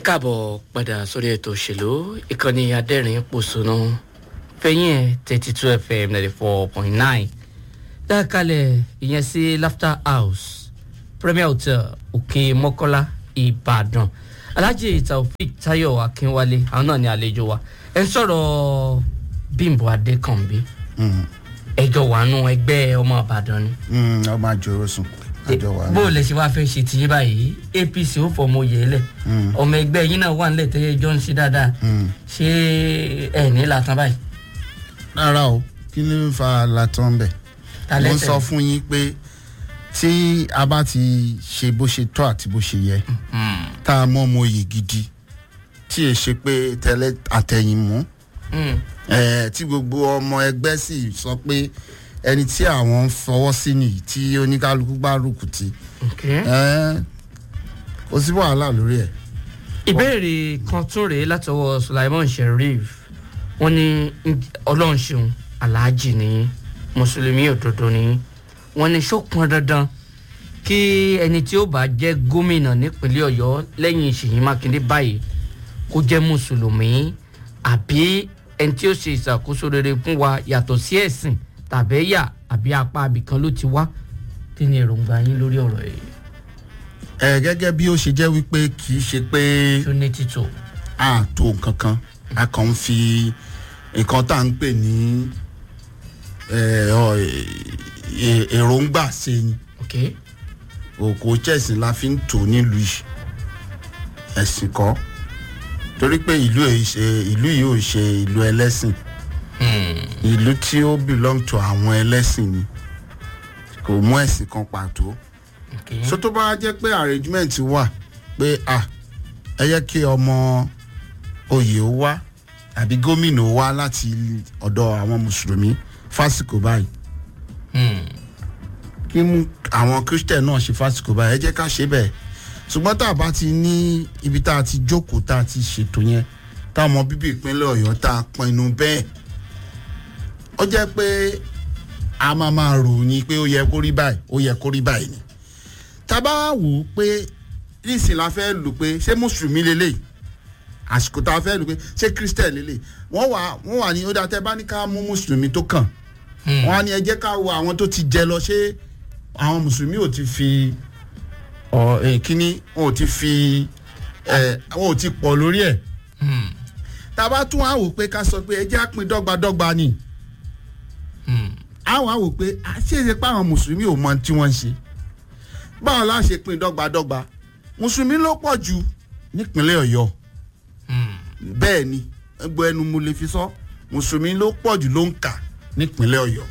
káàbọ̀ padà sórí ètò òṣèlú ìkànnì adẹ́rìn pòṣónú fẹ̀yìn ẹ̀ thirty two fm ninety four point nine dákàlẹ̀ ìyẹn sí laughter house premier hotel òkè mọ́kọ́lá ìbàdàn alhaji taofik tayo akínwálé àwọn náà ní àlejò wa ẹ ń sọ̀rọ̀ bímbọ adékànbí ẹjọ́ wàánu ẹgbẹ́ ọmọ ìbàdàn ni ọmọ àjòrò sùn àjọ wà bó o lè ṣe wáá fẹ́ ṣe tìyín báyìí apc ó fọmọ yẹ lẹ̀ ọmọ ẹgbẹ́ yín náà wà nílẹ̀ tẹ́yẹ jọ ń ṣe dáadáa ṣé ẹ̀ ní làtàn báyìí. rárá o kí ló ń fa latán bẹ̀ Ta mo ń lẹ́sẹ̀? sọ fún yín pé tí a bá ti ṣe bó ṣe tọ́ àti bó ṣe yẹ tá a mọ́ ọmọ oyè gidi tí è ṣe pé tẹ́lẹ̀ àtẹ̀yìnmú Mm. eh, tí gbogbo ọmọ ẹgbẹ́ sì sọ pé ẹni tí àwọn ń fọwọ́ sí nìyí tí oníkálukú bá rùkù tí Okay. kò sí wàhálà lórí ẹ̀. ìbéèrè kan tún rèé látọwọ́ sulaiman sheriff wọ́n ní "Ǹjẹ́ ọlọ́run ṣeun aláàjì nìyí mùsùlùmí òdodo nìyí wọ́n ní ṣó pọn dandan kí ẹni tí ó bá jẹ́ gómìnà nípínlẹ̀ ọ̀yọ́ lẹ́yìn ṣèyí mákindé báyìí kó jẹ́ mùsùlùmí àbí ẹni tí ó ṣe ìṣàkóso rere fún wa yàtọ̀ sí ẹ̀sìn tàbí ẹ̀yà àbí apá abìkan ló ti wá kí ni èròǹgbà yín lórí ọ̀rọ̀ yìí ẹ gẹ́gẹ́ bí ó ṣe jẹ́ wípé kì í ṣe pé tó ní títò. a tó nǹkan kan a kàn ń fi nǹkan tá à ń pè ní ẹ, ọ, ẹ, èròǹgbà ṣe ni okay. òkò chẹ́sìn la fi ń tò nílùú yìí ẹ̀sìn kọ́ torí pé ìlú yìí ṣe ìlú yìí ò ṣe ìlú ẹlẹ́sìn ìlú tí ó belong to àwọn ẹlẹ́sìn ni kò mú ẹ̀sìn kan pàtó okay. so tó bá jẹ́ pé arrangement wà pé ah ẹ yẹ kí ọmọ oyè ó wá àbí gómìnà ó wá láti ọ̀dọ̀ àwọn mùsùlùmí fásitì báyìí Hmm. kí mú àwọn christian náà ṣe fásitì báyìí ẹ jẹ́ ká ṣe bẹ́ẹ̀ ṣùgbọ́n tá a bá ti ní ibi tá a ti jókòó tá a ti ṣètò yẹn táwọn ọmọ bíbí ìpínlẹ̀ ọ̀yọ́ tá a pinnu bẹ́ẹ̀ ó jẹ́ pé a máa máa ròyìn pé ó yẹ kó rí báyìí ó yẹ kó rí báyìí ni tá a bá wò ó pé nísìn la fẹ́ lò pé ṣé mùsùlùmí lélẹ̀ àsìkò tá a fẹ́ lò pé ṣé christian lélẹ̀ wọ́n wà wọ́n wà ní ó dá tẹ́ bá ní ká mú mùsùlùmí tó kàn Hmm. wọ́n á ní ẹ jẹ́ ká wo àwọn tó ti jẹ lọ ṣé àwọn mùsùlùmí ò ti fi ọ ẹ kíní wọn ò ti fi ẹ wọn ò ti pọ̀ lórí ẹ̀ Hmm. tá a bá tún á wò pé ká sọ pé ẹ jẹ́ àpín dọ́gbadọ́gba ni Hmm. àwọn á wò pé àṣeyẹsẹ pé àwọn mùsùlùmí ò mọ tí wọ́n ń ṣe báwo la ṣe pín dọ́gbadọ́gba mùsùlùmí ló pọ̀ jù nípínlẹ̀ ọ̀yọ́ Hmm. bẹ́ẹ̀ ni gbogbo ẹnu mo lè fi sọ mùsùlùmí ló pọ̀ jù ló ń kà nípínlẹ̀ ọ̀yọ́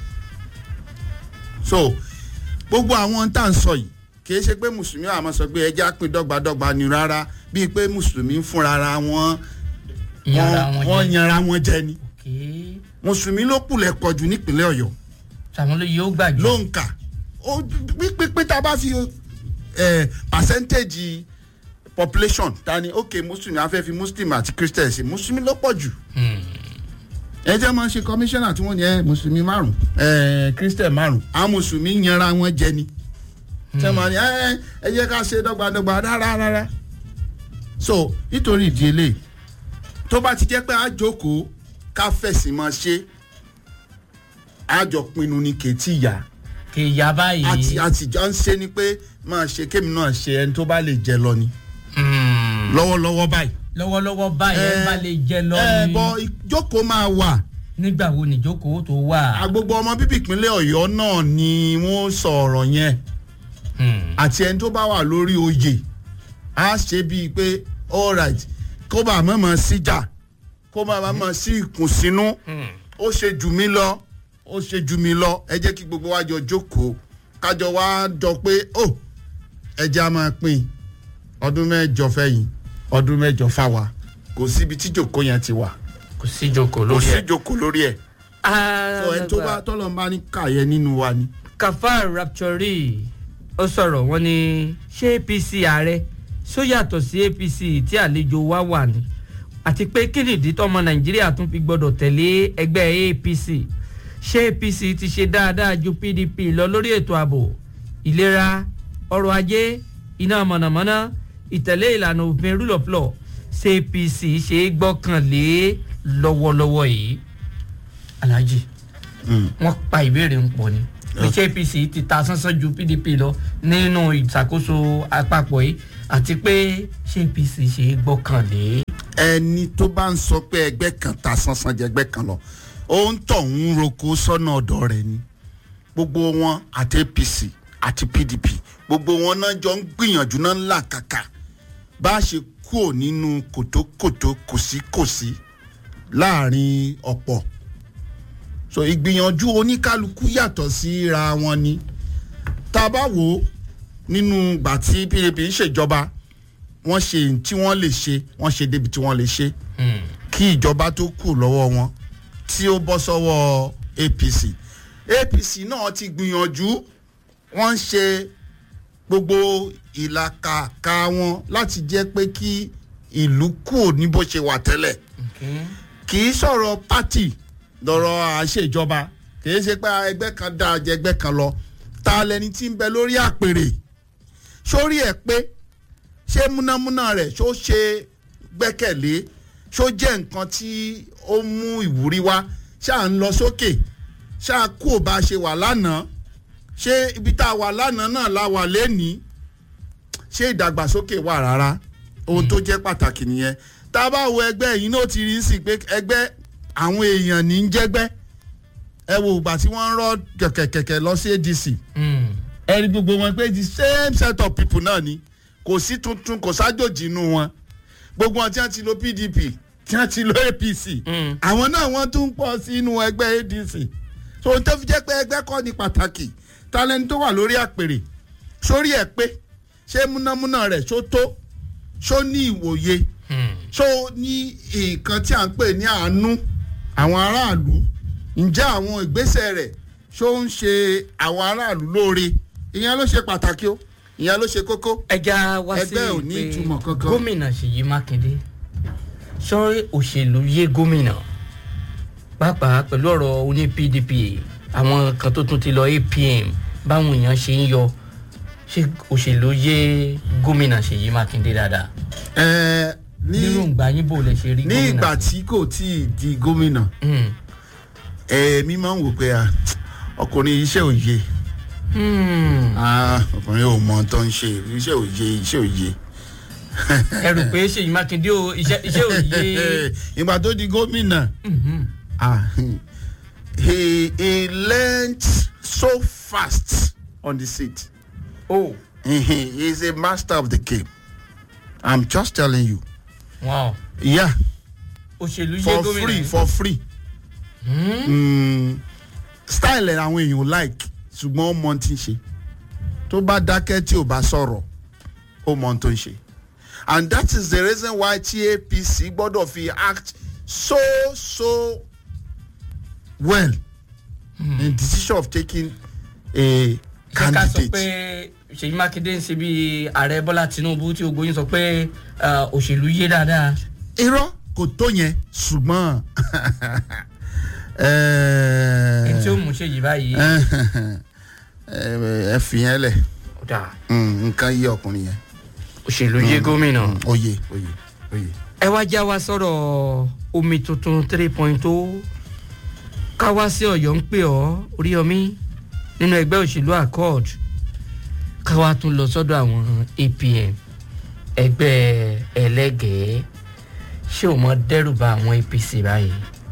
so gbogbo àwọn tá à ń sọ yìí kìí ṣe pé mùsùlùmí àmọ́ sọ pé ẹjẹ́ àpín dọ́gbadọ́gba ni rárá bíi pé mùsùlùmí ń fúnra ra wọn Yanra wọn wọ́n jẹ. yanra wọn jẹ ni Okay. mùsùlùmí ló kùlẹ̀ pọ̀ jù nípínlẹ̀ ọ̀yọ́ sàwọn ló yóò gbàgbé. ló ń kà ó pípé tá a bá fi ẹ percentage population ta ni ok mùsùlùmí afẹ́ fi muslim àti christian ṣe mùsùlùmí ló pọ̀ jù Hmm. ẹ jẹ́ máa ṣe kọmíṣánná tí wọ́n ní ẹ mùsùlùmí márùn ẹ christian márùn àwọn mùsùlùmí yanra wọn jẹ ni tẹ́ máa ní ẹ ẹ jẹ́ ká ṣe dọ́gbadọ́gba rárá rárá so nítorí ìdí eléyìí tó bá ti jẹ́ pé a jókòó ká fẹ̀sìn máa ṣe àjọ pinnu ni kèétí ìyá kì í yá báyìí. àti àtijọ́ ń ṣe ni pé máa ṣe kémi náà ṣe ẹni tó bá lè jẹ lọ ni Hmm. lọ́wọ́lọ́wọ́ báyìí. lọ́wọ́lọ́wọ́ báyìí ẹ Eh, bá lè jẹ lọ ẹ ni. bọ ìjókòó máa wà nígbà wo nìjókòó tó wà. agbogbo ọmọ bíbí ìpínlẹ̀ ọ̀yọ́ náà ni wọ́n sọ ọ̀rọ̀ yẹn Hmm. àti ẹni tó bá wà lórí oyè á ṣe bíi pé alright kó bá mọ̀mọ́ síjà kó bá mọ̀mọ́ sí ìkùnsínú Hmm. ó ṣe jù mí lọ ó ṣe jù mí lọ ẹ jẹ́ kí gbogbo wa jọ jókòó kájọ wá jọ pé ó ẹja á máa pín ọdún mẹ́jọ fẹ́yìn ọdún mẹ́jọ fáwa kò síbi tí jòkó yẹn ti wà kò sí ìjókòó kò lórí sí ẹ. jòkó lórí ẹ̀ so ẹni tó bá tọ́lọ̀ ń bá ní kàyẹ nínú wa ni. kafar rapture ó sọ̀rọ̀ wọn ni ṣé apc ààrẹ ṣó yàtọ̀ sí apc tí àlejò wa wà ní àti pé kí nìdí tọmọ nàìjíríà tún fi gbọdọ̀ tẹ̀lé ẹgbẹ́ apc ṣé apc ti ṣe dáadáa ju pdp lọ lórí ètò ààbò ìlera ọrọ̀ ajé iná mọ̀nàmọ́ná ìtẹ̀lé ìlànà òfin rule of law ṣé apc ṣe é gbọ́kànlé lọ́wọ́lọ́wọ́ yìí alhaji Mm. wọ́n pa ìbéèrè ń pọ̀ ni pé ṣé apc ti ta sánsán ju pdp lọ nínú ìṣàkóso àpapọ̀ yìí àti pé ṣé apc ṣe é gbọ́kànlé. ẹni tó bá ń sọ pé ẹgbẹ́ kan ta sánsán jẹ ẹgbẹ́ kan lọ ó ń tọ̀ ń roko sọ́nà ọ̀dọ̀ rẹ̀ ni gbogbo wọn àti apc àti pdp gbogbo wọn náà jọ ń gbìyànjú náà ńlá kàkà bá a ṣe kúrò nínú kòtókòtó kòsíkòsí láàrin ọ̀pọ̀ so ìgbìyànjú oníkálukú yàtọ̀ síra wọn ni tá a bá wò ó nínú ìgbà tí pdp ń ṣèjọba wọ́n ṣe ohun tí wọ́n lè ṣe wọ́n ṣe débi tí wọ́n lè ṣe kí ìjọba tó kù lọ́wọ́ wọn tí ó bọ́ sọ́wọ́ apc apc náà ti gbìyànjú wọ́n ń ṣe gbogbo ìlàkàkà wọn láti jẹ́ pé kí ìlú kù ní bó ṣe wà tẹ́lẹ̀ kì í sọ̀rọ̀ pátì lọ́rọ̀ àṣejọba kì í ṣe pé ẹgbẹ́ kan dáa jẹ ẹgbẹ́ kan lọ ta lẹni tí ń bẹ lórí àpèrè sórí ẹ̀ pé ṣé múnámúná rẹ̀ ṣó ṣe gbẹ́kẹ̀lé ṣó jẹ́ nǹkan tí ó mú ìwúrí wá ṣáà ń lọ sókè ṣáà kú ò bá ṣe wà lánàá ṣé ibi tá a wà lánàá náà la wà lẹ́nìí ṣé ìdàgbàsókè wà rárá ohun tó jẹ́ pàtàkì nìyẹn tá a bá wo ẹgbẹ́ yìí náà ti rí sí pé ẹgbẹ́ àwọn èèyàn ní í jẹ́gbẹ́ ẹ wo ìgbà tí wọ́n ń rọ́ kẹ̀kẹ̀kẹ̀kẹ̀ lọ sí adc ẹ rí gbogbo wọn pé the same set of people náà ni kò sí tuntun kò sájòjì inú wọn gbogbo wọn tí wọn ti lo pdp tí wọn ti lo apc àwọn náà wọn tún pọ̀ sí inú ẹgbẹ́ adc so ohun tó fi jẹ́ pé ẹgbẹ́ kọ́ ni pàtàkì talẹ́ni tó wà lórí àpèrè sórí ẹ̀ pé ṣé múnámúná rẹ̀ ṣó tó ṣó ní ìwòye ṣó ní nǹkan tí à ń pè ní àánú àwọn aráàlú ǹjẹ́ àwọn ìgbésẹ̀ rẹ̀ ṣó ń ṣe àwọn aráàlú lóore ìyẹn ló ṣe pàtàkì o ìyẹn ló ṣe kókó. ẹja wá sí Ẹgbẹ́ ò ní ìtumọ̀ kankan. gómìnà ṣèyí mákindé sọ́rí òṣèlú yé gómìnà pàápàá pẹ̀lú ọ̀rọ̀ oní pdp àwọn kan tó tún ti lọ apm báwọn èèyàn ṣe ń yọ ṣé òṣèlú yé gómìnà ṣèyí mákindé dáadáa ẹ ní nínú ìgbà yín bò lè ṣe rí ní gómìnà. ìgbà tí kò tí ì di gómìnà Hmm. èmi máa ń wò pé ah, ọkùnrin iṣẹ́ òye Hmm. Ah, ọkùnrin ò mọ ohun tó ń ṣe iṣẹ́ òye iṣẹ́ òye. ẹ rò pé ṣèyí mákindé o iṣẹ́ iṣẹ́ ò yé. ìgbà tó di gómìnà Mhm. ah, he he learnt so fast on the seat oh he is a master of the game i'm just telling you wow yeah òṣèlú yé for gómìnà. free for free Hmm. mm, style ẹ̀ àwọn èèyàn like ṣùgbọ́n ó mọ ohun tí ń ṣe tó bá dákẹ́ tí ò bá sọ̀rọ̀ ó mọ ohun tó ń ṣe and that is the reason why tí apc gbọ́dọ̀ fi act so so well mm. in decision of taking a ṣé ká sọ candidate. pé ṣèyí mákindé ń ṣe bí ààrẹ bọ́lá tinubu tí ogun yín sọ pé ah, òṣèlú yé dáadáa. irọ́ kò tó yẹn ṣùgbọ́n ẹni tí ó mú ṣèyí báyìí. ẹ fi yẹn lẹ̀ ọ̀dà Mm, nǹkan yí ọkùnrin yẹn. òṣèlú yé gómìnà. oyè oyè oyè. ẹ wá já wa sọ̀rọ̀ omi tuntun three point o ká wá sí ọ̀yọ́ ń pè ọ́ oríyọmí nínú ẹgbẹ́ òṣèlú accord ká wá tún lọ sọ́dọ̀ àwọn apm ẹgbẹ́ ẹlẹ́gẹ̀ẹ́ ṣé o mọ dẹ́rù ba àwọn apc báyìí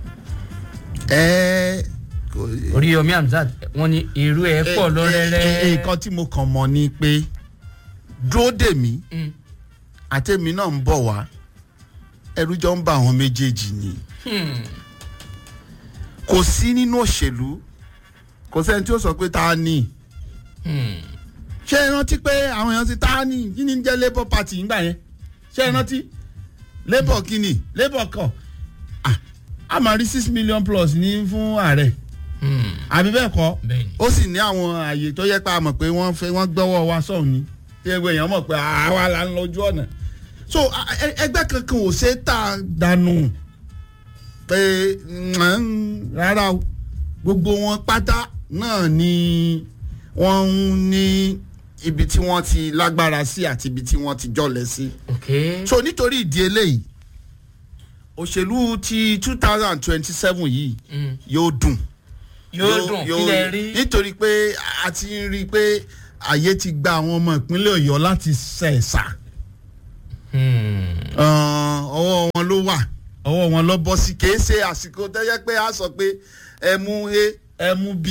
ẹ oríyọmí hamzat wọn ní irú ẹ pọ̀ lọ́rẹ́rẹ́. nǹkan tí mo kàn mọ̀ ni pé dúró dè mí Mm. àtẹ̀mí náà ń bọ̀ wá ẹrú jọ ń bá àwọn méjèèjì ni Hmm. kò sí nínú òṣèlú kò sẹ́ni tí ó sọ pé ta ni Hmm. ṣé ẹ rántí pé àwọn èèyàn ti ta ni kí ni ń jẹ́ labour party ńgbà yẹn ṣé ẹ rántí labour kí ni labour kọ Ah, a máa rí six million plus ní fún ààrẹ Hmm. àbí bẹ́ẹ̀ kọ́ bẹ́ẹ̀ni. ó sì ní àwọn àyè tó yẹ pé a mọ̀ pé wọ́n fẹ́ wọ́n gbọ́wọ́ wa sọ̀hún ni tí ẹgbẹ́ èèyàn mọ̀ pé àwa la ń lójú ọ̀nà so a- ẹ- ẹgbẹ́ kankan ò ṣe é tà dànù pé mm, rárá o gbogbo wọn pátá náà ni wọ́n ń ní ibi tí wọ́n ti lágbára sí àti ibi tí wọ́n ti jọ̀lẹ̀ sí ok. so nítorí ìdí eléyìí òṣèlú ti two thousand twenty seven yìí Mm. yóò dùn yóò dùn kí lẹ rí nítorí pé a ti ń rí i pé àyè ti gba àwọn ọmọ ìpínlẹ̀ ọ̀yọ́ láti ṣẹ̀ṣà Hmm. ọwọ́ wọn ló wà ọwọ́ wọn lọ bọ́ sí kìí ṣe àsìkò tẹ́yẹ pé a sọ pé ẹ mú a ẹ mú b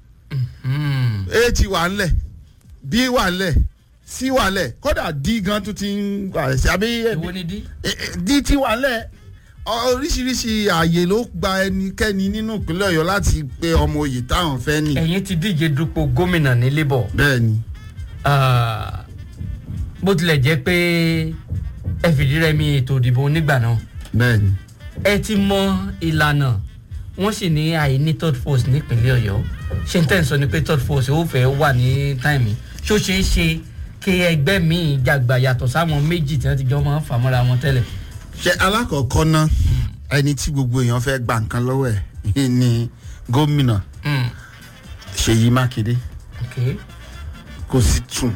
Hmm. a ti wà ńlẹ̀ b wà ńlẹ̀ c wà ńlẹ̀ kódà d gan tún ti ń wà sí àbí èwo ni dí. eh, eh, d ti wà ńlẹ̀ Ọ- oríṣiríṣi ààyè ló gba ẹnikẹ́ni nínú ìpínlẹ̀ ọ̀yọ́ láti pe ọmọ oyè táwọn fẹ́ ní. ẹ̀yin ti díje dupò gómìnà ní labour bẹ́ẹ̀ ni Ah, bó tilẹ̀ jẹ́ pé ẹ fìdí rẹmi ètò ìdìbò onígbà náà bẹ́ẹ̀ ni. ẹ ti mọ ìlànà wọ́n sì ní àìní third force nípínlẹ̀ ọ̀yọ́ ṣé n tẹ́ ń sọ ni pé third force ó fẹ́ wà ní táìmì ṣó ṣeé ṣe kí ẹgbẹ́ míì jàgbà yàtọ̀ sáwọn méjì tí wọ́n ti jọ máa ń fà mọ́ra wọn tẹ́lẹ̀. ṣe alákọ̀ọ́kọ́ ná ẹni tí gbogbo èèyàn fẹ́ gba nǹkan lọ́wọ́ ẹ̀ ni gómìnà Hmm, ṣèyí mákindé ok kò sì tún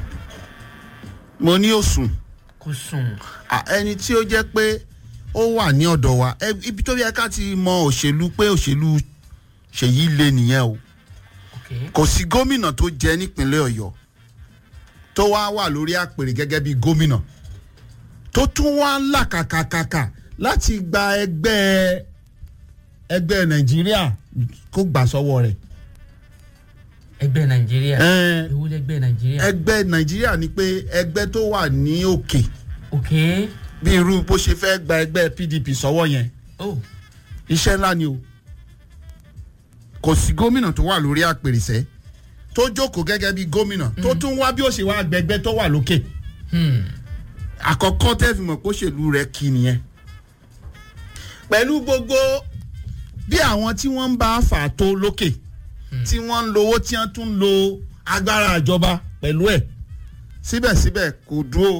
mo ní òsùn kò sùn À, ẹni tí ó jẹ́ pé ó wà ní ọ̀dọ̀ wa ẹ- ibi tó yẹ ká ti mọ òṣèlú pé òṣèlú ṣèyí lé nìyẹn o ok kò sí gómìnà tó jẹ nípínlẹ̀ ọ̀yọ́ tó wá wà lórí àpèrè gẹ́gẹ́ bí gómìnà tó tún wá ń làkàkàkàkà láti gba ẹgbẹ́ ẹgbẹ́ nàìjíríà kó gbà sọ́wọ́ rẹ̀. ẹgbẹ́ nàìjíríà Ẹ, ewu lẹgbẹ́ nàìjíríà ẹgbẹ́ nàìjíríà ni pé ẹgbẹ́ tó wà ní òkè ok bí irú bó ṣe fẹ́ gba ẹgbẹ́ pdp sọ́wọ́ yẹn oh iṣẹ́ ńlá ni o kò sí gómìnà tó wà lórí àpèrèsẹ́ tó jókòó gẹ́gẹ́ bí gómìnà tó tún wá bí ó ṣe wá gbẹgbẹ́ tó wà lókè hmm. àkọ́kọ́ tẹ́ fi mọ̀ pé òṣèlú rẹ̀ kì í nìyẹn pẹ̀lú gbogbo bí àwọn tí wọ́n ń bá fà tó lókè tí wọ́n ń lo owó tí wọ́n tún ń lo agbára ìjọba pẹ̀lú ẹ̀ síbẹ̀síbẹ̀ kò dúró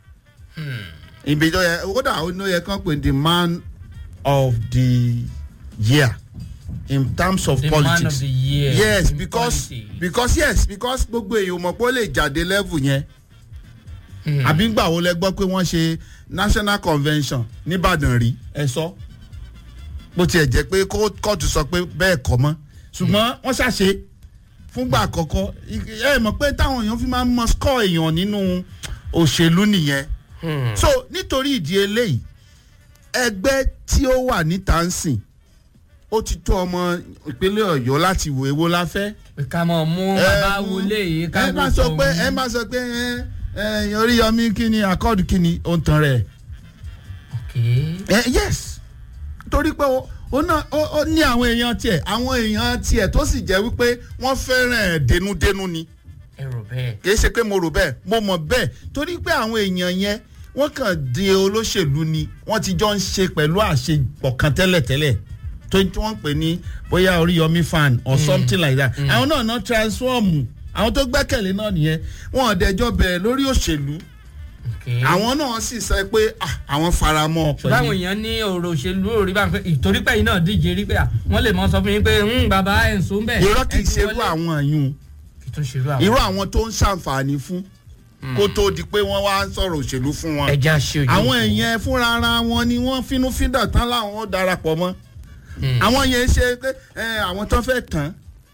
ibi tó yẹ kódà ó ní ó yẹ kán pè the man of the year in terms of the politics man of the year yes in because politics. because yes because gbogbo èèyàn mọ̀ pé ó lè jáde level yẹn Hmm. àbí gbà wo lẹ gbọ́ pé wọ́n ṣe national convention nìbàdàn rí ẹ sọ bó tiẹ̀ jẹ́ pé kó- kóòtù sọ pé bẹ́ẹ̀ kọ́ mọ́ ṣùgbọ́n wọ́n ṣàṣe fúngbà àkọ́kọ́ ẹ mọ̀ pé táwọn èèyàn fi máa ń mọ score èèyàn nínú òṣèlú nìyẹn Hmm. so nítorí ìdí eléyìí ẹgbẹ́ tí ó wà níta ń sìn ó ti tó ọmọ ìpínlẹ̀ ọ̀yọ́ láti wo èwo la fẹ́ pé ká mọ̀ mú ẹ bàbá mú- wọlé yìí ká ẹ máa sọ pé ẹ máa sọ pé ẹ ẹ oríyọmí kíni akọ́ọ̀dù kíni ó ń tan rẹ̀ ok ẹ yes torí pé ó ó náà ó ó ní àwọn èèyàn tiẹ̀ àwọn èèyàn tiẹ̀ tó sì jẹ́ wípé wọ́n fẹ́ràn ẹ̀ dénúdénú ni ẹ rò bẹ́ẹ̀ kì í ṣe pé mo rò bẹ́ẹ̀ mo mọ̀ bẹ́ẹ̀ torí pé àwọn èèyàn yẹn wọ́n kàn di olóṣèlú ni wọ́n ti jọ ń ṣe pẹ̀lú àṣepọ̀ kan tẹ́lẹ̀tẹ́lẹ̀ tó tí wọ́n ń pè ní bóyá oríyọmí fan or something like that àwọn náà náà transform àwọn tó gbẹ́kẹ̀lé náà nìyẹn wọn ò dẹjọ́ bẹ̀rẹ̀ lórí òṣèlú ok àwọn náà sì sọ pé ah, àwọn faramọ́ ṣùgbọ́n àwọn pẹ̀lú èèyàn ní ọ̀rọ̀ òṣèlú òrí bá ń pẹ́ ìtorí pé yìí náà díje rí pé à wọ́n lè mọ sọ fún yín pé "Hmm, bàbá ẹ̀ ń so ń bẹ̀. irọ́ kì ẹ í ti ṣerú wọlé." àwọn yìí kì í tún ṣerú àwọn. irú àwọn tó ń ṣàǹfààní fún kó tó di pé wọ́n wá ń sọ̀rọ̀ òṣèlú fún wọn. ẹja ṣe ojú. àwọn èèyàn fúnra ara wọn ni wọ́n finú fídà tán láwọn ó darapọ̀ mọ́ àwọn yẹn ṣe pé ẹ, àwọn tó fẹ́ tán.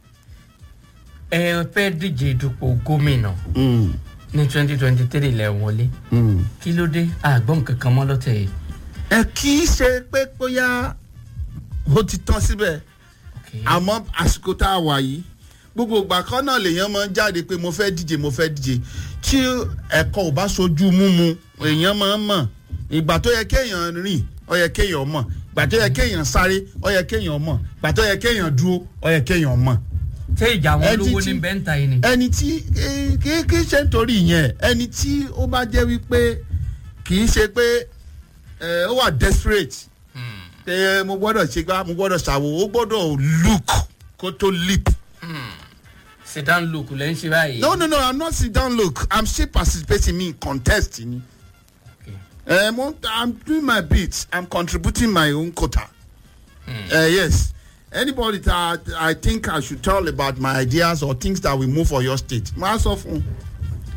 ẹ fẹ́ díje dupò gómìnà ní twenty twenty three lẹ̀ wọlé kí ló dé àgbọ̀n kankan mọ́ lọ́tẹ̀ yìí. ẹ kì í ṣe pé bóyá ó ti tán síbẹ̀ Ok. àmọ́ àsìkò tá a wà yìí gbogbo ìgbà kan náà lèèyàn máa ń jáde pé mo fẹ́ díje mo fẹ́ díje tí ẹ̀kọ́ ò bá sojú múmu èèyàn máa ń mọ̀ ìgbà tó yẹ kéèyàn rìn ó yẹ kéèyàn mọ̀ ìgbà tó yẹ kéèyàn sáré ó yẹ kéèyàn mọ̀ ìgbà tó yẹ kéèyàn dúró ó yẹ kéèyàn mọ̀ ṣé ìjà àwọn Ẹ ti olówó ti- ní bẹ́ńtà yìí ni. ẹni tí eh, kì í kì í ṣe nítorí ìyẹn ẹni tí ó bá jẹ́ wípé kì í ṣe pé eh, ó wà desperate pé mo gbọ́dọ̀ ṣe gbá mo gbọ́dọ̀ ṣàwò ó gbọ́dọ̀ look kó tó leap. sedan look lẹ́ ń ṣe báyìí. no no no i'm not sit down look i'm still participating in contest ni. Okay. Uh, mo, i'm doing my bit i'm contributing my own quota. Uh, yes anybody that i think i should tell about my ideas or things that will move for your state ma sọ fún un.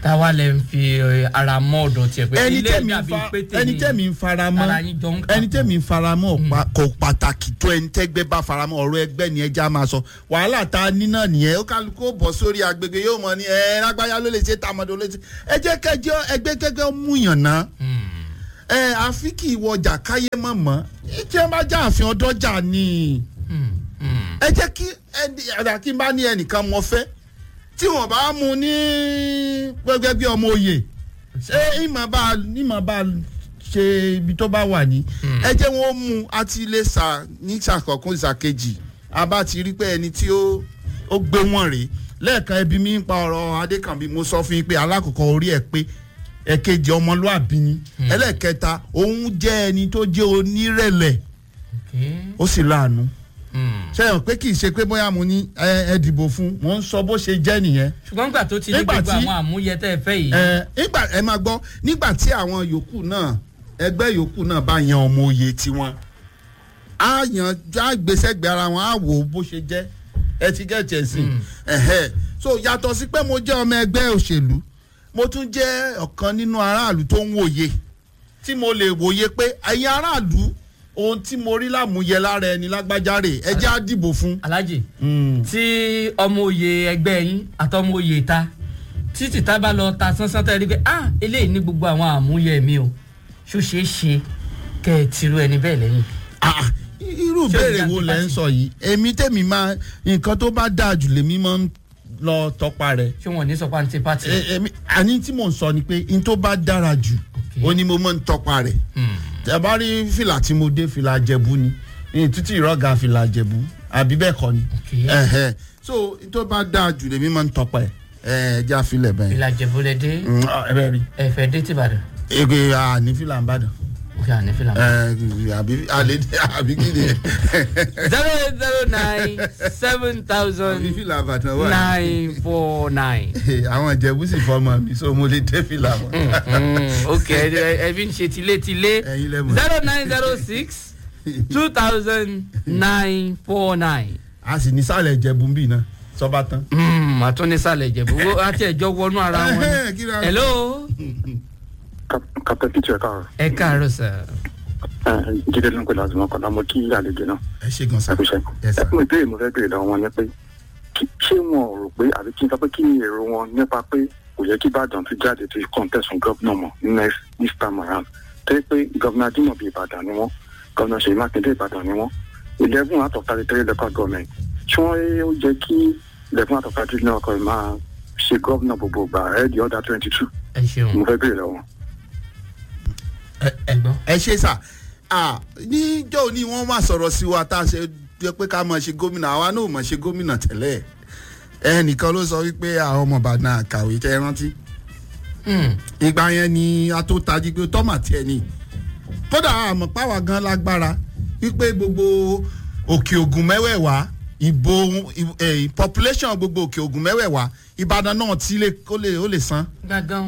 táwa lè ń fi eh, ara mọ́ ọ̀dọ̀ tiẹ̀ pé ẹni ilé tẹ̀mí ń dàbí fa pé ẹni tèmi tẹ̀mí ń faramọ́ ara yín jọ ń kà ẹni pọ̀. tẹ̀mí ń faramọ́ ò pa- kò pàtàkì tó ẹni tẹ́gbẹ́ bá faramọ́ ọ̀rọ̀ ẹgbẹ́ ni ẹja máa sọ wàhálà tá a ní náà nìyẹn ó kálukú ó bọ̀ sórí agbègbè yóò mọ ní ẹ lágbáyà ló lè ṣe tàmọ́dọ̀ ló lè ṣe ẹ jẹ́ kẹjọ ẹgbẹ́ kẹgbẹ́ mú yàn ná Hmm, ẹ àfi kì í wọjà káyé mọ̀ mọ́ tí ẹ bá já àfin ọdọ́jà ni hmm, hmm. ẹ jẹ́ kí ẹni àdá kí n bá ní ẹnìkan mọ fẹ́ tí wọ́n bá mú ní gbẹgbẹ́ bí ọmọ òye ṣé ìmọ̀ bá ìmọ̀ bá ṣe ibi tó bá wà ní. ẹ jẹ́ wọn mú àti ilé sà ní sàkọ̀kún ìsàkejì a bá ti rí pé ẹni tí ó ó gbé wọn rèé lẹ́ẹ̀kan ẹbí mi ń pa ọ̀rọ̀ adékànbí mo sọ fún yín pé alákọ̀ọ́kọ́ orí ẹ̀ pé ẹ̀kejì ọmọlúàbí ni ẹlẹ́ẹ̀kẹta òun jẹ́ ẹni tó jẹ́ onírẹ̀lẹ̀ Okay. ó sì láàánú Hmm. ṣe hàn pé kì í ṣe pé bóyá mo ní ẹ ẹ dìbò fún mò ń sọ bó ṣe jẹ́ nìyẹn ṣùgbọ́n nígbà tó ti ní Nígbà gbogbo tí- àwọn àmúyẹ tẹ́ ẹ fẹ́ yìí ẹ nígbà ẹ máa gbọ́ nígbà tí àwọn yòókù náà ẹgbẹ́ yòókù náà bá yan ọmọ òye tiwọn á yan á gbèsègbè ara wọn á wò ó bó ṣe jẹ́ ẹ ti gẹ̀ẹ́tì ẹ̀ sìn ẹ̀hẹ́ so yàtọ̀ sí pé mo jẹ́ ọmọ ẹgbẹ́ òṣèlú mo tún jẹ́ ọ̀kan nínú aráàlú tó ń wòye tí mo lè wòye pé ẹ̀yin aráàlú ohun tí mo rí lámúyẹ lára ẹni lágbájá rè ẹ jẹ́ á dìbò fún. alájì tí ọmọ òye ẹgbẹ́ yín àtọmọ òye ìta tí tìta bá lọ ta sánsán tẹ́ ẹ rí pé ah eléyìí ní gbogbo àwọn àmúyẹ mi o ṣó ṣeé ṣe kẹ́ ẹ tìrú ẹni bẹ́ẹ̀ lẹ́yìn. Ah, irú Ṣé ìbéèrè ìjà wo ti lẹ ń pàṣẹ? sọ yìí èmi tèmi máa nǹkan tó bá dáa jù lèmi máa ń lọ tọpa rẹ ṣé wọn ò ní sọ pé àǹtí pàtì. E- èmi àní tí mò ń sọ ni pé n tó bá dára jù Ok. ó ní mo máa ń tọpa rẹ tẹ bá rí fìlà tí mo dé fìlà jẹ̀bú ni ní títí ìrọ́gà fìlà jẹ̀bú àbí bẹ́ẹ̀ kọ́ ni Ok. Ẹ̀hẹ̀. so n tó bá dáa jù lèmi máa ń tọpa ẹ̀ ẹ̀ já filẹ̀ bẹ́ẹ̀ ìlà jẹ̀búlẹ̀ dé Mm, ah, ẹ bẹ́ẹ̀ rí ẹ fẹ́ dé tìbàdàn ege àní fìlà ń bàdàn òkè àní fìlà. ẹ̀ àbí àlè àbí kí ni zero eight zero nine seven àbí thousand fìlà àbàdàn wà. nine four nine. àwọn ìjẹ̀bú sì fọmọ mi so mo lè dé fìlà wọn. ok ẹ ẹ fi ń ṣe tilétilé ẹ̀yin lẹ́mọ̀. zero nine zero six two thousand nine four nine. a sì ní sálẹ̀ ìjẹ̀bú ń bì náà sọ́ba tán. àtúnisàlẹ̀ ìjẹ̀bú wo àti ẹ̀jọ́ wọnú ara wọn. Ẹhẹ́, kí ni a- hello kapita kìtì ẹ̀ka ẹ káàárọ̀ sà. jíde ló ń pè láti mọ́kànlá mo kí àlejò náà ẹ ṣe gan sa. ẹ̀kúṣẹ́. Yes, sir. ẹ̀kún ìbéèrè mo fẹ́ béèrè lọ́wọ́ wọn ni pé kí- ṣé wọn ò rò pé àbí kí n sọ pé kí ni èrò wọn nípa pé kò yẹ kí ìbàdàn ti jáde ti contest fún gómìnà mọ̀ ní next this time around tẹ́ pé gómìnà Ajímọ̀bí ìbàdàn ni wọ́n gómìnà Ṣèyí Mákindé ìbàdàn ni wọ́n eleven out of thirty three local government ṣé wọ́n ó jẹ́ kí eleven out of thirty three local government máa ṣe gómìnà gbogbo gbà ẹ̀ di ọ̀dà twenty two ẹ ṣeun mo fẹ́ béèrè lọ́wọ́ wọn. ẹ gbọ́. ẹ ṣe sà Ah, níjọ́ ni wọ́n máa sọ̀rọ̀ sí wa tá a ṣe jẹ́ pé ká máa ṣe gómìnà àwa náà ò máa ṣe gómìnà tẹ́lẹ̀ ẹnìkan ló sọ wípé àwọn ọmọ ìbàdàn àkàwé tẹ́ ẹ rántí Hmm. ìgbà yẹn ni a tó tají pé tọ́mà tiẹ̀ ni kódà àmọ́ páwa gan lágbára wípé gbogbo òkè ògùn mẹ́wẹ̀ẹ̀wá ìbò eh, population gbogbo òkè ògùn mẹ́wẹ̀ẹ̀wá ìbàdàn náà tí lè- ó lè ó lè san gángan.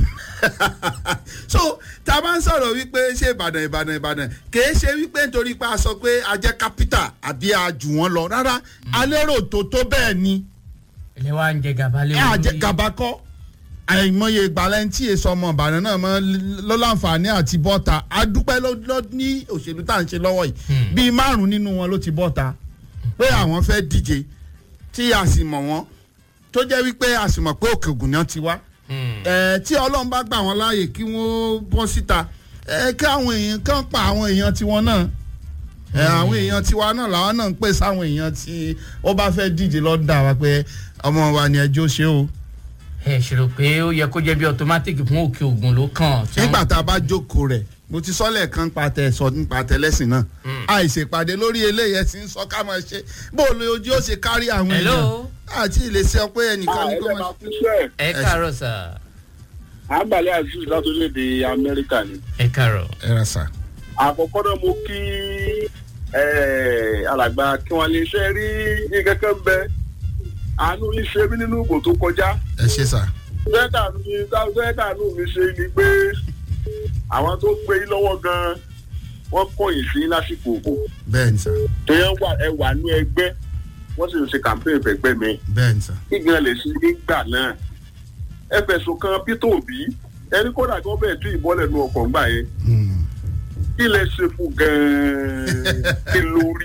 so tá a bá ń sọ̀rọ̀ wípé ṣé ìbàdàn ìbàdàn ìbàdàn kìí ṣe wípé nítorí pé a sọ pé a jẹ́ capital àbí a jù wọ́n lọ rárá alérò tó tó bẹ́ẹ̀ ni ilé wa ń jẹ gàba lé ẹ àjẹ gàba kọ́ àìmọye ìgbàlẹ́ntì èso ọmọ ìbàdàn náà mọ́ ló láǹfààní àti bọ́ta adúpẹ́ ló ló ní òṣèlú tá à ń ṣe lọ́wọ́ yìí Hmm. bíi márùn nínú wọn ló ti bọ́ta pé àwọn fẹ́ díje tí a sì mọ̀ wọ́n tó jẹ́ wípé a sì mọ̀ pé òkè ògùn náà ti wá ẹ tí ọlọ́run bá gbà wọ́n láàyè kí wọ́n bọ́ síta ẹ kí àwọn èèyàn kan pa àwọn èèyàn tiwọn náà ẹ àwọn èèyàn tiwa náà làwọn náà ń pè sáwọn èèyàn tí ó bá fẹ́ díje lọ́dà wa pé ọmọ wa ni ẹjọ́ ṣe o ẹ ṣèrò pé ó yẹ kó jẹ́ bí automatic fún òkè ògùn ló kàn. tí wọ́n- nígbà tá a bá jókòó rẹ̀ mo ti sọ́lẹ̀ kan pa tẹ sọ nípa tẹlẹ́sìn náà àìṣèpàdé lórí eléyìí ẹ ti ń sọ ká máa ṣe bó o lè ojú ó ṣe kárí àwọn èèyàn hello àti ìlẹsẹ pé ẹnìkan ní kó ẹ máa máa fún sẹ́ẹ̀. ẹ káàárọ̀ sà. àgbàlẹ̀ aziz láti orílẹ̀-èdè amẹ́ríkà ni. ẹ káàárọ̀. ẹ ra sà. àkọ́kọ́ náà mo kí eh, alàgbà kí wọ́n lè ṣe rí nǹkan kan bẹ àánú yìí ṣe mí nínú ìbò tó kọjá. ẹ ṣe sà. fẹ́ẹ́kà mi fẹ́ẹ́kà nù mí ṣe ni pé àwọn tó gbé yín lọ́wọ́ gan-an wọ́n kọ̀yìn sí lásìkò òbò. bẹ́ẹ̀ ni sà tẹ́yẹ̀ wà ẹ wà ní ẹgbẹ́ wọ́n sì ń ṣe campaign fẹ́gbẹ́ mi. bẹ́ẹ̀ ni sà. kí gan lè ṣe nígbà náà ẹ fẹ̀sùn kan peter obi ẹni kódà kí wọ́n bẹ̀ẹ̀ tún ìbọn lẹ́nu ọkọ̀ ńgbà yẹn Hmm. kí lẹ ṣe fún gan-an kí lórí.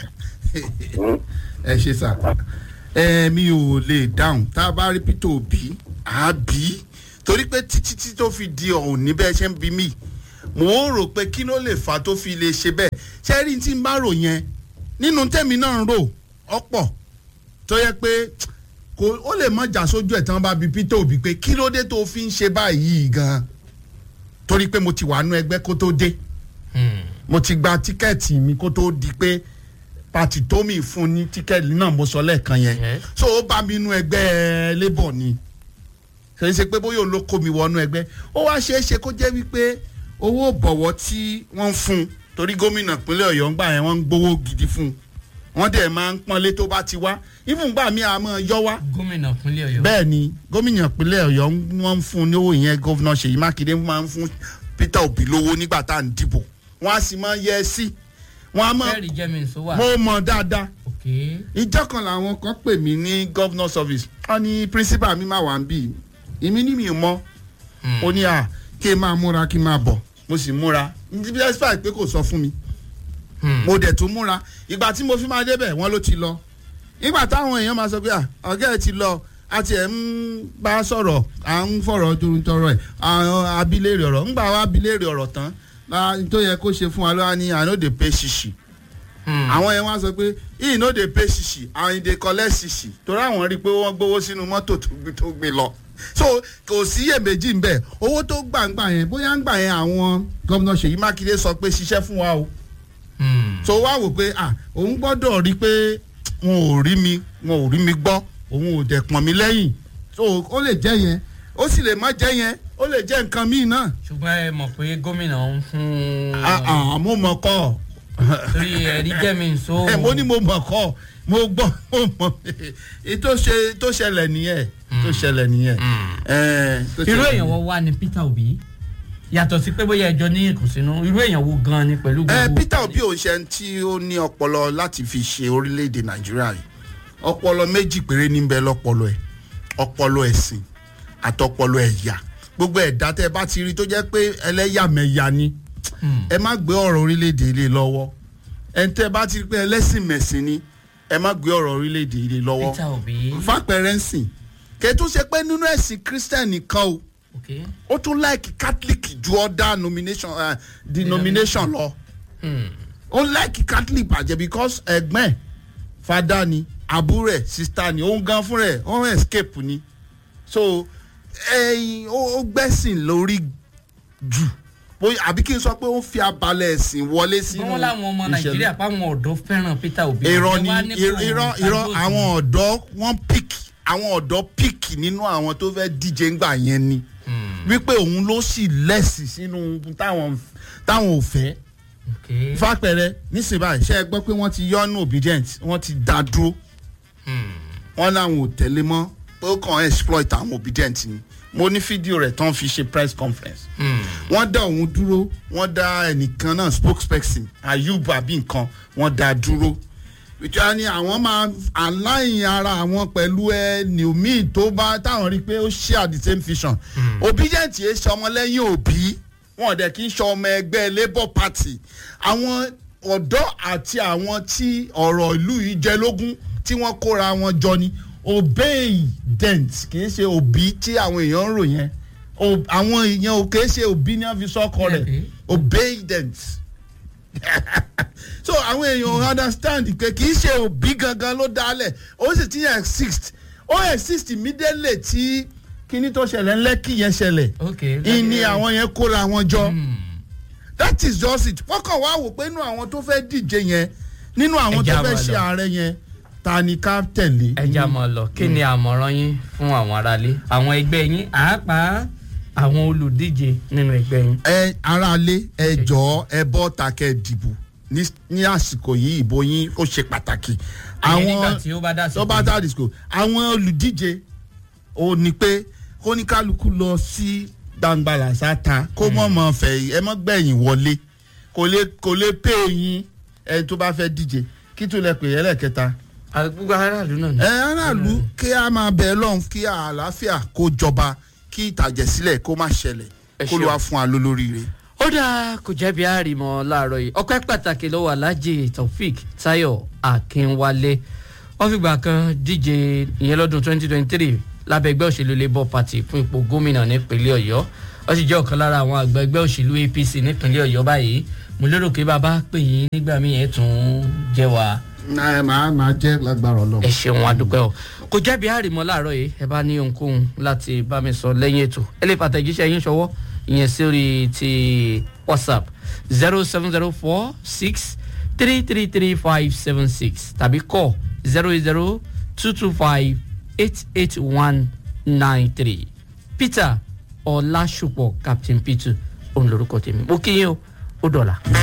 ẹ ṣe sà ẹ mi ò lè dáhùn tá a bá rí peter obi á bí torí pé títí tí tó fi di ọ̀hún ní bẹ́ẹ̀ ṣe ń bí mi mò ń rò pé kí ló lè fà tó fi lè ṣe bẹ́ẹ̀ ṣé rí tí n bá rò yẹn nínú tẹ̀mí náà ń rò ọ̀pọ̀ tó yẹ pé kò ó lè mọ jà sójú ẹ̀ tí wọ́n bá bi peter obi pé kí ló dé tó fi ń ṣe báyìí gan torí pé mo ti wà nú ẹgbẹ́ kó tó dé mo ti gba tíkẹ́ẹ̀tì mi kó tó di pé pati tómi fún ní tíkẹ́ẹ̀tì náà mo sọ lẹ́ẹ̀kan yẹn Yes. so ó bá mi nú ẹgbẹ́ labour ni kì í ṣe pé bóyá òun ló kó mi wọnú ẹgbẹ́ ó wá ṣeé ṣe kó jẹ́ wípé owó bọ̀wọ̀ tí wọ́n ń fún un torí gómìnà ìpínlẹ̀ ọ̀yọ́ ń gbà yẹn wọ́n ń gbowó gidi fún un wọ́n dẹ̀ máa ń pọ́nlé tó bá ti wá even gbà mí àmọ́ yọ wá gómìnà ìpínlẹ̀ ọ̀yọ́. bẹ́ẹ̀ ni gómìnà ìpínlẹ̀ ọ̀yọ́ ń- wọ́n ń fún un ní owó yẹn gómìnà ṣèyí mákindé máa ń fún peter obi lówó nígbà tá à ń dìbò wọ́n á sì máa yẹ ẹ sí wọ́n á mọ̀ fẹ́ẹ̀rì jẹ́mi nsọ wà. mo mọ̀ dáadáa ok ìjọ kan làwọn kan pè mí ní governor service wọ́n ní principal mi máa wà ń bì èmi ní mi ò mọ̀ ó ní à kí n máa múra kí n máa bọ̀ mo sì múra despite pé kò sọ fún mi mo dẹ̀ tún múra ìgbà tí mo fi máa débẹ̀ wọ́n ló ti lọ ìgbà táwọn èèyàn máa sọ pé à ọ̀gá ẹ̀ ti lọ a tiẹ̀ ń bá a sọ̀rọ̀ à ń fọ̀rọ̀ torúntọrọ ẹ̀ àwọn abiléèrè ọ̀rọ̀ ńgbà wa abiléèrè ọ̀rọ̀ tán la- tó yẹ kó ṣe fún wa lọ́wọ́ ni i no dey pay ṣìṣì àwọn yẹn wá sọ pé he no dey pay ṣìṣì and he dey collect ṣìṣì torí àwọn rí i pé wọ́n gbowó sínú mọ́tò tó gbé- tó gbé lọ so kò sí iyèméjì ń bẹ̀ owó tó gbàǹgbà yẹn bóyá ń gbà yẹn àwọn gómìnà ṣèyí mákindé sọ pé ṣiṣẹ́ fún wa o so wá wò pé ah òun gbọ́dọ̀ rí pé wọn ò rí mi wọn ò rí mi gbọ́ òun ò dẹ̀ pọ̀n mi lẹ́yìn so ó lè jẹ́ yẹn ó sì lè má jẹ́ yẹn ó lè jẹ́ nǹkan míì náà ṣùgbọ́n ẹ mọ̀ pé gómìnà ń fún. Ah, ah, mo mọ̀ kọ́ torí ẹ̀rí jẹ́mi nsọ. ẹ mo ní mo mọ̀ kọ́ mo gbọ́ mo mọ̀ èyí tó ṣe tó ṣẹlẹ̀ nìyẹn tó ṣẹlẹ̀ nìyẹn. Eh, tó irú ṣẹlẹ̀ èèyàn wo wá ni peter obi yàtọ̀ sí pé bóyá ẹjọ́ ní ìkùnsínú irú èèyàn wo gan ni pẹ̀lú ẹ gbogbo. peter obi ò ń ṣe ẹni tí ó ní ọpọlọ láti fi ṣe orílẹ̀-èdè nàìjíríà yìí ọpọlọ méjì péré níbẹ̀ lọ́pọlọ ẹ̀ ọpọlọ ẹ̀sìn àtọpọlọ ẹ̀yà gbogbo ẹ̀dá tẹ́ ẹ bá ti rí tó jẹ́ pé ẹlẹ́yàmẹ̀yà ni ẹ má gbé ọ̀rọ̀ orílẹ̀-èdè ilé lọ́wọ́ ẹ̀ tẹ́ ẹ bá ti rí pé ẹlẹ́sìn mẹ̀sìn ni ẹ má gbé ọ̀rọ̀ orílẹ̀-èdè ilé lọ́wọ́ peter obi. fàpẹ̀rẹ̀ ń sìn kẹ́tù ṣe pé nínú ẹ̀sìn christian nìkan o ok ó tún láìkì catholic ju ọ̀dà nomination uh, denomination lọ ó láìkì catholic bàjẹ́ because ẹ̀gbọ́n ẹ̀ fada ni àbúrò ẹ̀ sista ni òun gan fúnra ẹ̀ ó ń escape ni so ẹyin ó ó gbẹ́sìn lórí jù bóyá àbí kí n sọ pé ó fi abalẹ̀ ẹ̀sìn wọlé sínú wọ́n láwọn ọmọ ìṣẹ̀lẹ̀ nàìjíríà páwọn ọ̀dọ́ fẹ́ràn peter obi. irọ́ Ẹ ni wá ní kó irọ́ irọ́ ṣàgbọ́sùn. àwọn ọ̀dọ́ wọ́n pick àwọn ọ̀dọ́ pick nínú àwọn tó fẹ́ díje ńgbà yẹn ni wípé òun ló sì lẹ́sì sínú táwọn táwọn ò fẹ́ ok fàpẹrẹ nísìnyí báyìí ṣe é gbọ́ pé wọ́n ti yọ́nú obedient wọ́n ti dá dúró wọ́n láwọn ò tẹ̀lé mọ́ pé ó kàn exploit àwọn obedient ni mo ní fídíò rẹ̀ tán fi ṣe press conference wọ́n dá òun dúró wọ́n dá ẹnìkan náà spokesperson ayub àbí nǹkan wọ́n dá dúró ìjọba ni àwọn máa align ara àwọn pẹ̀lú ẹni míì tó bá táwọn rí i pé ó share the same vision obedient yẹn ṣe ọmọlẹ́yìn òbí wọn dẹ̀ kí n ṣe ọmọ ẹgbẹ́ labour party àwọn ọ̀dọ́ àti àwọn tí ọ̀rọ̀ ìlú yìí jẹ lógún tí wọ́n kóra wọn jọ ni obedient kì í ṣe òbí tí àwọn èèyàn ń rò yẹn O- àwọn èèyàn ò kì í ṣe òbí ní wọ́n fi sọ́kọ rẹ̀ Okay. obedient so àwọn èèyàn understand pé kì í ṣe òbí gangan ló dálẹ̀ ó sì ti exist ó exist immediately tí kíní tó ṣẹlẹ̀ ńlẹ́kì yẹn ṣẹlẹ̀ ok ìní àwọn yẹn kóra wọn jọ that is just it wọ́n kàn wá wò pé nínú àwọn tó fẹ́ díje yẹn nínú àwọn tó Ẹja fẹ́ máa ṣe lọ. ààrẹ yẹn ta ni ká tẹ̀lé. ẹja mọ lọ kí ni àmọ̀ràn yín fún àwọn aráalé àwọn ẹgbẹ́ yín àápàá àwọn olùdíje nínú ẹgbẹ́ yín. ẹ aráalé ẹ jọ̀ọ́ ẹ bọ́ ta kẹ́ dìbò ní ní àsìkò yìí ìbò yín ó ṣe pàtàkì. ìyẹn nígbà tí ó bá dà sí tó bá dá disco àwọn olùdíje ò ní pé kó ní kálukú lọ sí gbangbala sáta kó mọ̀ mọ̀ fẹ̀ ẹ mọ̀ gbẹ̀yìn wọlé kò lè kò lè pè yín ẹ tó bá fẹ́ díje kí tó lẹ pè é lẹ́ẹ̀kẹta. àgbúgbò aráàlú náà ni. ẹ aráàlú kí a máa bẹ̀ lọ́hùn kí àlàáfíà kó jọba kí ìtàjẹ̀sílẹ̀ kó má ṣẹlẹ̀ Ẹ kó ló ṣeun. wá fún wa lólóríire. ó dáa kò jẹ́bi àrìmọ́ láàárọ̀ yìí ọpẹ́ pàtàkì lọ́wọ́ alájì taofik tayo akínwálé wọ́n fìgbà kan díje ìyẹn lọ́dún 2023 lábẹ́ ẹgbẹ́ òṣèlú labour party fún ipò gómìnà nípínlẹ̀ ọ̀yọ́ wọ́n sì jẹ́ ọ̀kan lára àwọn àgbà ẹgbẹ́ òṣèlú apc nípínlẹ̀ ọ̀yọ́ báyìí mo lérò pé bàbá pè yín nígbà míì ẹ̀ tún jẹ́ wa ẹ máa máa jẹ́ lágbára ọlọ́run. ẹ ṣeun adúpẹ́ o kò jẹ́bi àrìmọ́ láàárọ̀ yìí ẹ bá ní ohunkóhun láti bá mi sọ lẹ́yìn ètò ẹ lè fàtẹ̀jíṣẹ́ yín ṣọwọ́ ìyẹn sórí ti whatsapp zero seven zero four six three three three five seven six tàbí kọ́ zero zero two two five eight eight one nine three peter ọlásùpọ̀ captain peter òun lorúkọ tèmi mo kí yín o ó dọ̀la.